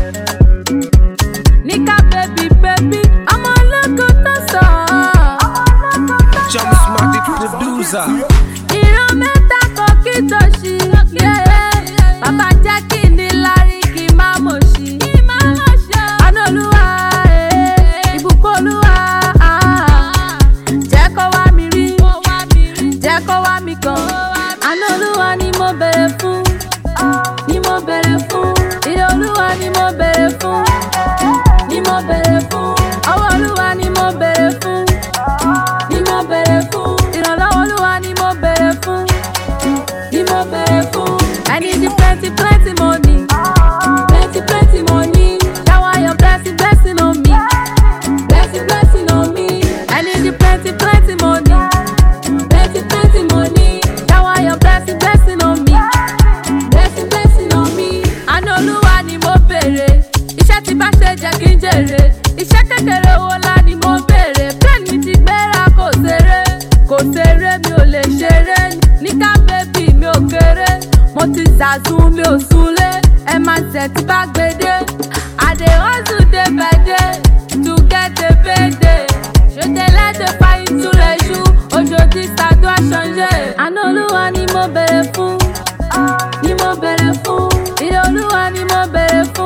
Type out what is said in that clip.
Níkà bèbí bèbí, ọmọ ológo tó sọ. Jump smart the producer. Ìran mẹ́ta kan kí tó ṣí. Bàbá jẹ́ kí ní lárí kí má mọ̀ ṣí. Àná olúwa, eh, ìbùkún olúwa. ah. Jẹ́ kó wá mi rí, jẹ́ kó wá mi kàn. Àná olúwa ni mo bèrè fún, ni mo bèrè fún. Ìrè olúwa ni mo bèrè fún, ni mo bèrè fún. Ọwọ́ olúwa ni mo bèrè fún ni mo bèrè fún. ìrànlọ́wọ́ olúwa ni mo bèrè fún. ni mo bèrè fún. I need the plenty plenty money. plenty plenty money. shower your blessing blessing on me. blessing blessing on me. I need the plenty plenty money. plenty plenty money. shower your blessing blessing on me. blessing blessing on me. àná olúwa ni mo bèrè. iṣẹ́ tí bá ṣe jẹ́ kí n jèrè. iṣẹ́ kékeré owó ńlá ni mo bèrè. plan mi ti gbéra kò ṣeré. kò ṣeré mi ò lè ṣeré. níkà bébì mi ò kéré. mo ti zàzún mi ò súnlé. ẹ máa tẹ̀ tí bá gbédé. I dey hustle day by day to get a payday. Je te laisse pas une sous les joues. Aujourd'hui ça doit changer. Àná olúwa ni mo bèrè fún ni mo bèrè fún. Ìrè olúwa ni mo bèrè fún.